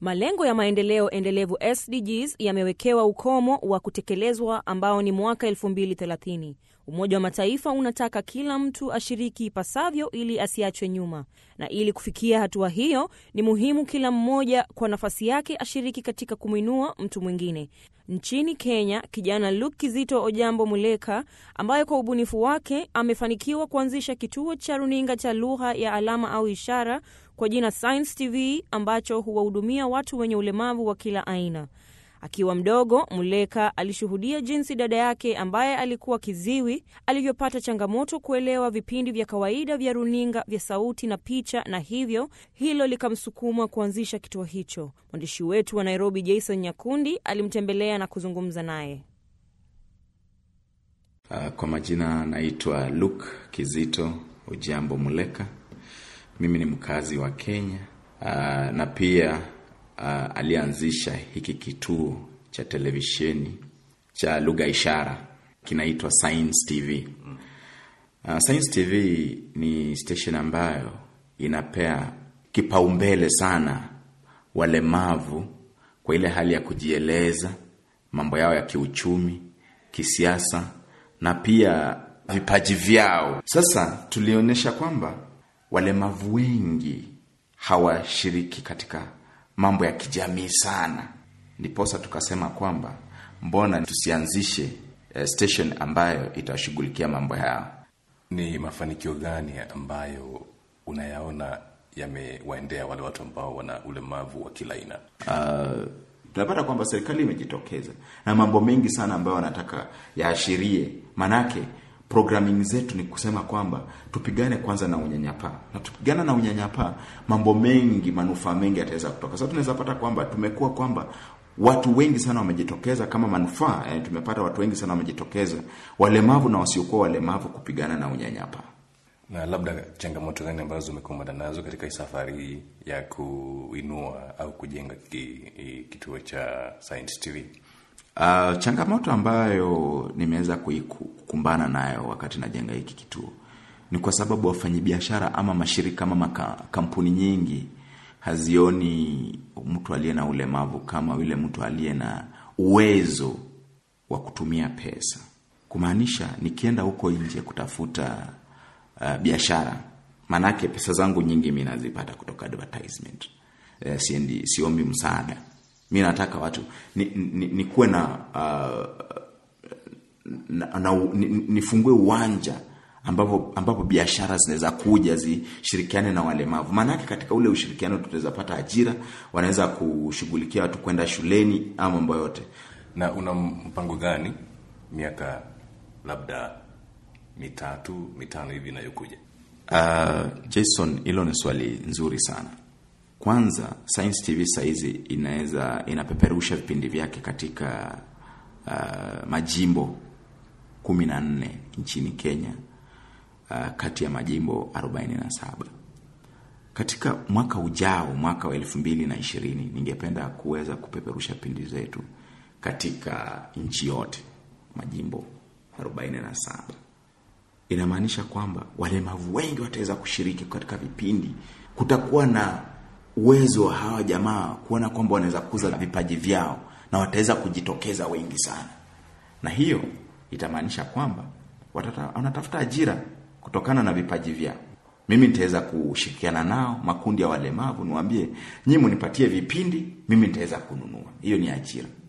Malengo ya maendeleo endelevu SDGs yamewekewa ukomo wa kutekelezwa ambao ni mwaka 2030. Umoja wa Mataifa unataka kila mtu ashiriki ipasavyo ili asiachwe nyuma, na ili kufikia hatua hiyo ni muhimu kila mmoja kwa nafasi yake ashiriki katika kumwinua mtu mwingine. Nchini Kenya, kijana Luke Kizito Ojambo Muleka, ambaye kwa ubunifu wake amefanikiwa kuanzisha kituo cha runinga cha lugha ya alama au ishara kwa jina Science TV ambacho huwahudumia watu wenye ulemavu wa kila aina. Akiwa mdogo, Muleka alishuhudia jinsi dada yake ambaye alikuwa kiziwi alivyopata changamoto kuelewa vipindi vya kawaida vya runinga vya sauti na picha, na hivyo hilo likamsukuma kuanzisha kituo hicho. Mwandishi wetu wa Nairobi, Jason Nyakundi, alimtembelea na kuzungumza naye. Uh, kwa majina naitwa Luke Kizito Ujambo Muleka. Mimi ni mkazi wa Kenya uh, na pia uh, alianzisha hiki kituo cha televisheni cha lugha ishara kinaitwa Science TV. Uh, Science TV ni station ambayo inapea kipaumbele sana walemavu kwa ile hali ya kujieleza, mambo yao ya kiuchumi, kisiasa na pia vipaji vyao. Sasa tulionyesha kwamba walemavu wengi hawashiriki katika mambo ya kijamii sana, ndiposa tukasema kwamba mbona tusianzishe eh, station ambayo itashughulikia mambo yao. Ni mafanikio gani ambayo unayaona yamewaendea wale watu ambao wana ulemavu wa kila aina? Uh, tunapata kwamba serikali imejitokeza na mambo mengi sana ambayo wanataka yaashirie. Manake programming zetu ni kusema kwamba tupigane kwanza na unyanyapaa, na tupigana na unyanyapaa, mambo mengi, manufaa mengi yataweza kutoka. Sasa tunaweza pata kwamba tumekuwa kwamba watu wengi sana wamejitokeza kama manufaa yani, tumepata watu wengi sana wamejitokeza, walemavu na wasiokuwa walemavu, kupigana na unyanyapaa. Na labda changamoto gani ambazo umekumbana nazo katika hii safari ya kuinua au kujenga ki, kituo cha Science TV? Uh, changamoto ambayo nimeweza kuikumbana nayo wakati najenga hiki kituo ni kwa sababu wafanyabiashara ama mashirika ama maka, kampuni nyingi hazioni mtu aliye na ulemavu kama yule mtu aliye na uwezo wa kutumia pesa, kumaanisha nikienda huko nje kutafuta uh, biashara, maanake pesa zangu nyingi mi nazipata kutoka advertisement. Uh, siendi, siombi msaada mi nataka watu nikuwe ni, ni na, uh, na, na nifungue uwanja ambapo ambapo biashara zinaweza kuja zishirikiane na walemavu. Maanake katika ule ushirikiano tutaweza pata ajira, wanaweza kushughulikia watu kwenda shuleni ama mambo yote. Na una mpango gani miaka labda mitatu mitano hivi inayokuja? Uh, Jason, hilo ni swali nzuri sana. Kwanza, Science TV saizi inaweza inapeperusha vipindi vyake katika uh, majimbo kumi na nne nchini Kenya, uh, kati ya majimbo 47. Katika mwaka ujao, mwaka wa elfu mbili na ishirini, ningependa kuweza kupeperusha vipindi zetu katika nchi yote, majimbo 47. Inamaanisha kwamba walemavu wengi wataweza kushiriki katika vipindi. Kutakuwa na uwezo wa hawa jamaa kuona kwamba wanaweza kuza vipaji vyao na wataweza kujitokeza wengi sana, na hiyo itamaanisha kwamba wanatafuta ajira kutokana na vipaji vyao. Mimi nitaweza kushirikiana nao, makundi ya walemavu, niwaambie nyinyi mnipatie vipindi, mimi nitaweza kununua. Hiyo ni ajira.